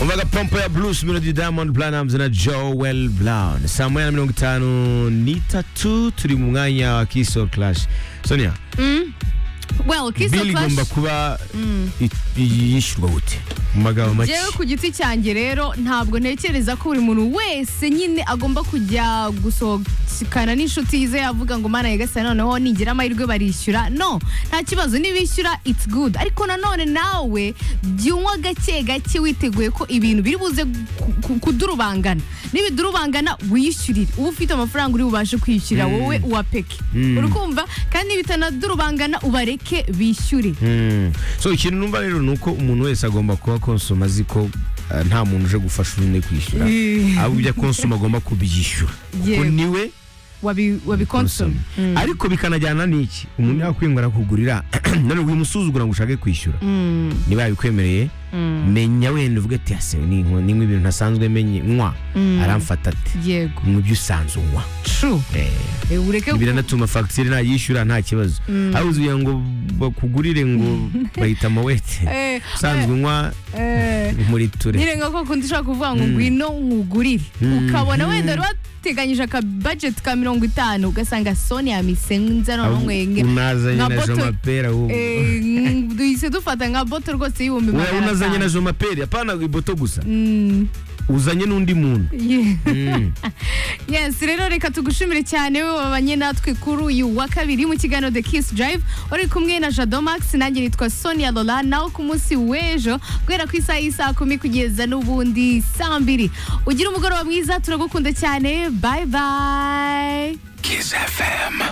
umvaga pompo ya blues mino di diamond Platnumz na joel brown saa moya na mirongo itanu n'itatu turi mu mwanya wa kiso clash sonia well kiss bili the igomba clash kuba i- i- yishyurwa gute mu magambo make jewe ku giti cyanjye rero ntabwo ntekereza ko buri muntu wese nyine agomba kujya gusohokana n'inshuti ze yavuga ngo mana yegasa noneho nigira amahirwe barishyura no nta kibazo nibishyura it's good ariko nanone nawe jya unywa gake gake witeguye ko ibintu biri buze ku- ku- kudurubangana nibidurubangana wiyishyurire uba ufite amafaranga uri bubashe kwishyura wowe uwapeke urukumva kandi bitanadurubangana ubareke bishyure Mm. so ikintu numva rero ni uko umuntu wese agomba kuba konsoma azi ko eh, nta muntu uje gufasha undi kwishyura Eh. ahubwo ibyo konsoma agomba kubyishyura kuko Yego. niwe wabi wabikonsoma Mm. ariko bikanajyana n'iki umuntu yakwinga arakugurira none wimusuzugura ngo ushake kwishyura niba yabikwemereye menya wenda uvuge ati ase ni nko- ni nk'ibintu ntasanzwe menye nywa aramfata ati yego mu byo usanzwe unywa true Eh. Eh, ureke biranatuma fagitire nayishyura nta kibazo habuze ugira ngo bakugurire ngo bahita mawete Eh, usanzwe unywa eh, muri nyine ture nka ko kundi ushobora kuvuga ngo ngwino nkugurire ukabona wenda wari wateganyije aka budget ka mirongo itanu ugasanga soni yamisenza noneho nkwenye unazanye nka na boto- jomapera Eh, ng- duhise dufata nka boto rwose y'ibihumbi wowe magana unazanye na atanu jomapera apana iboto gusa Mm, uzanye n'undi muntu yeah. Mm. yes rero reka tugushimire cyane wowe wabanye natwe kuri uyu wa kabiri mu kiganiro the kiss drive wari kumwe na jado max nanjye nitwa sonia lola nawe ku munsi w'ejo guhera ku isaha y'isaa kumi kugeza n'ubundi saa mbiri ugira umugoroba mwiza turagukunda cyane bye bye Kiss FM.